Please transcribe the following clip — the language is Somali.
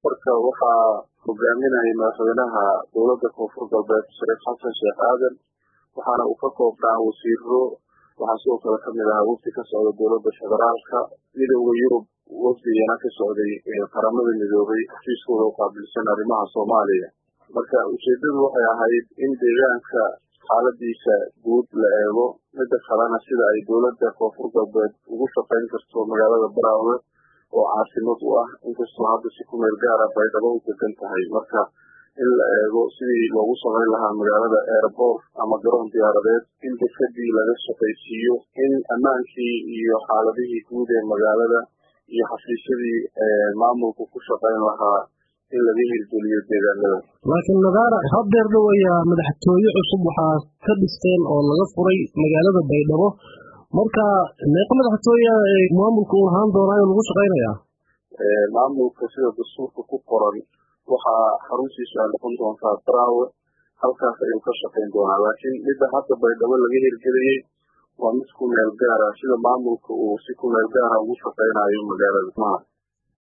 marka waxaa hogaaminayay madaxweynaha dowladda koonfur galbeed shariif xasan sheekh aadan waxaana uu ka koobnaa wasiiro waxaa sidoo kale kamid ahaa wafdi ka socda dowladda federaalka midooda yurub wafdigana ka socday qaramada midoobay xafiiskooda u qaabilsan arrimaha soomaaliya marka ujeedadu waxay ahayd in deegaanka xaaladiisa guud la eego midda kalena sida ay dowladda koonfur galbeed ugu shaqayn karto magaalada baraawe oo caasimad u ah inkastoo hadda si ku meel gaara baydhabo u degan tahay marka in la eego sidii loogu samayn lahaa magaalada airport ama garoon diyaaradeed in dekadii laga shaqaysiiyo in ammaankii iyo xaaladihii guud ee magaalada iyo xafiisyadii maamulku ku shaqayn lahaa in laga hirgeliyo deegaanada laakiin nadaara hadeer dhaweeya madaxtooye cusub waxaa ka dhisteen oo laga furay magaalada baydhabo marka meeqa madaxtooye maamulka uu lahaan doonaa in lagu shaqaynayaa maamulka sida dastuurka ku qoran waxaa xaruntiisu ay noqon doontaa baraawe halkaas ayuu ka shaqayn doonaa laakiin midda hadda baydhabo laga hirgeliyey waa mid ku meel gaara sida maamulka uu si ku meel gaara ugu shaqaynayo magaalada